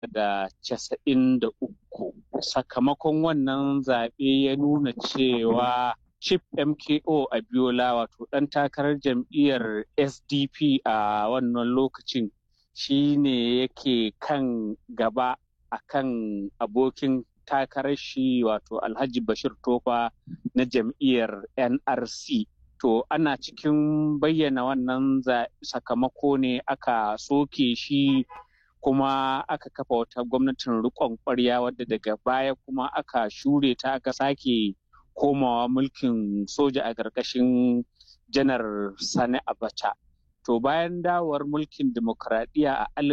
da casa'in da uku sakamakon wannan zaɓe ya nuna cewa Chief MKO Abiola wato ɗan takarar jam'iyyar SDP a wannan lokacin shi ne yake kan gaba a kan abokin takarar shi wato Alhaji Bashir Tofa na jam'iyyar NRC. To ana cikin bayyana wannan sakamako ne aka soke shi kuma aka kafa wata gwamnatin riƙon ƙwarya wadda daga baya kuma aka shure ta aka sake komawa mulkin soja a ƙarƙashin janar Sani Abacha. To bayan dawowar mulkin dimokuraɗiyya a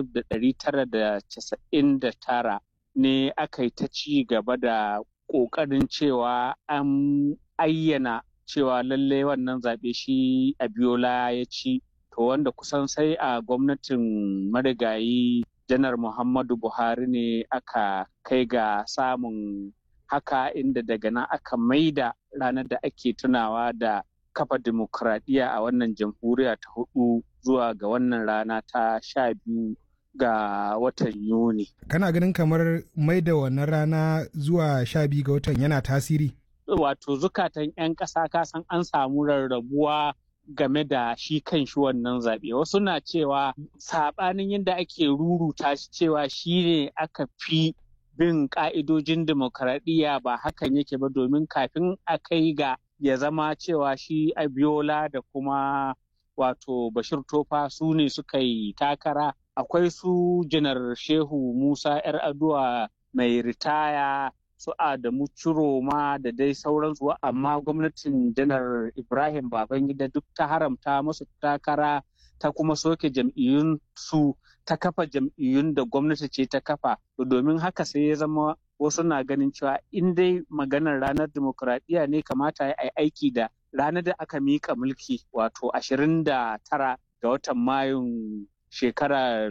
1999 ne aka yi ta ci gaba da ƙoƙarin cewa an ayyana cewa lallai wannan zaɓe shi Abiola ya ci. To wanda kusan sai a gwamnatin marigayi janar Muhammadu Buhari ne aka kai ga samun haka inda daga nan aka maida ranar da ake tunawa da kafa dimokuraɗiyya a wannan jamhuriya ta hudu zuwa ga wannan rana ta sha biyu ga watan yuni kana ganin kamar maida wannan rana zuwa sha biyu ga watan yana tasiri wato zukatan 'yan ƙasa kasan an samu rarrabuwa game da shi kan shi wannan zaɓe wasu na cewa saɓanin yadda ake ruruta shi cewa shi ne aka fi bin ƙa'idojin demokaradiyya ba hakan yake ba domin kafin a kai ga ya zama cewa shi abiola da kuma wato bashir tofa su ne suka yi takara akwai su janar shehu musa 'yar aduwa mai ritaya su Adamu Ciroma da dai sauransu amma gwamnatin janar Ibrahim Babangida duk ta haramta musu takara ta kuma soke jam'iyyun su ta kafa jam'iyyun da gwamnati ce ta kafa domin haka sai ya zama wasu na ganin cewa in dai maganar ranar demokuraɗiyya ne kamata ya yi aiki da ranar da aka miƙa mulki wato 29 ga watan mayun shekarar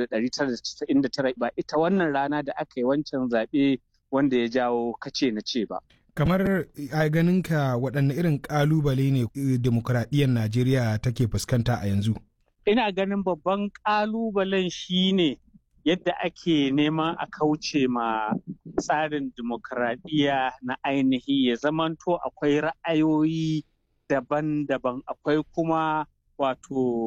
1999 ba ita wannan rana da aka yi wancan zaɓe wanda ya jawo kace na ce ba. Kamar a ganinka waɗanne irin ƙalubale ne demokuraɗiyyar Najeriya take fuskanta a yanzu? Ina ganin babban ƙalubalen shi ne yadda ake neman a kauce ma tsarin demokuraɗiyya na ainihi ya zamanto akwai ra'ayoyi daban-daban akwai kuma wato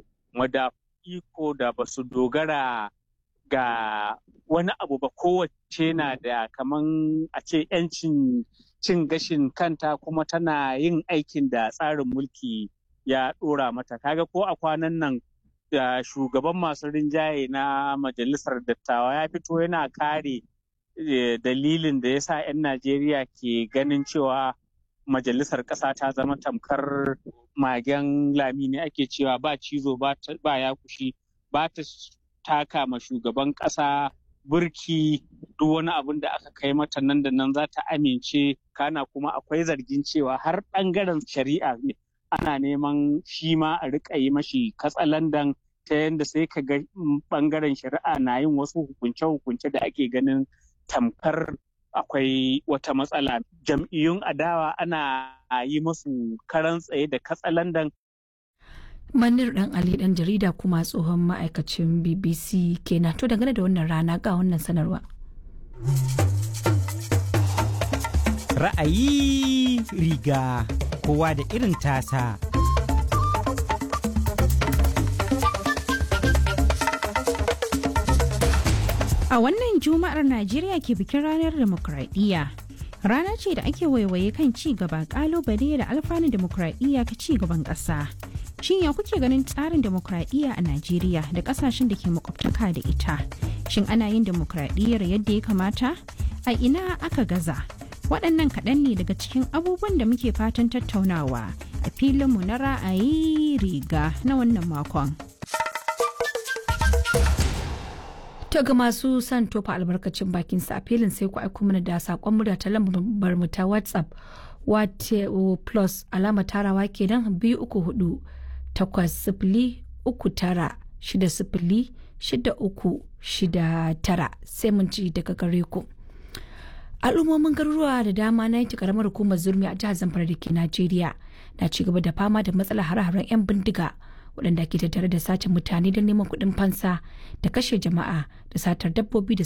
iko da ba su dogara ga wani abu ba kowace na da kaman a ce 'yancin cin gashin kanta kuma tana yin aikin da tsarin mulki ya ɗora mata kaga ko a kwanan nan da shugaban masu rinjaye na majalisar dattawa ya fito yana kare dalilin da ya sa 'yan najeriya ke ganin cewa majalisar ƙasa ta zama tamkar magen lami ne ake cewa ba cizo ba ya kushi ba ta taka ma shugaban ƙasa burki duk wani abin da aka kai mata nan da nan za ta amince kana kuma akwai zargin cewa har ɓangaren shari'a ne ana neman shi ma a riƙa yi mashi katsalandan ta yadda sai ka ga ɓangaren shari'a na yin wasu hukunce-hukunce da ake ganin tamkar akwai wata matsala jam'iyyun adawa ana yi musu karan tsaye da katsalandan Manir dan Ali dan jarida kuma tsohon ma'aikacin BBC kenan to dangane da wannan rana ga wannan sanarwa. Ra'ayi riga kowa da irin tasa. A wannan Juma'ar Najeriya ke bikin ranar demokradiyya. Rana ce da ake waiwaye kan ci gaba kalubale da alfanun demokradiyya ka ci gaban ƙasa. Shin ya kuke ganin tsarin demokradiyya a Najeriya da ƙasashen da ke makwabtaka da ita? Shin ana yin demokradiyyar yadda ya kamata? A ina aka gaza? Waɗannan kaɗan ne daga cikin abubuwan da muke fatan tattaunawa a filinmu na ra'ayi riga na wannan makon. To ga masu son tofa albarkacin bakin sa a filin sai ku aiko mana da saƙon murya ta lambar mu ta WhatsApp wato plus alama tarawa kenan biyu uku hudu takwas sifili uku tara shida sifili shida uku shida tara sai mun ci daga gare ku. al'ummomin garuruwa da dama na yanki karamar hukumar zurmi a jihar zamfara da ke najeriya na ci gaba da fama da matsalar hare-haren 'yan bindiga waɗanda ke tattare da sace mutane don neman kuɗin fansa da kashe jama'a da satar dabbobi da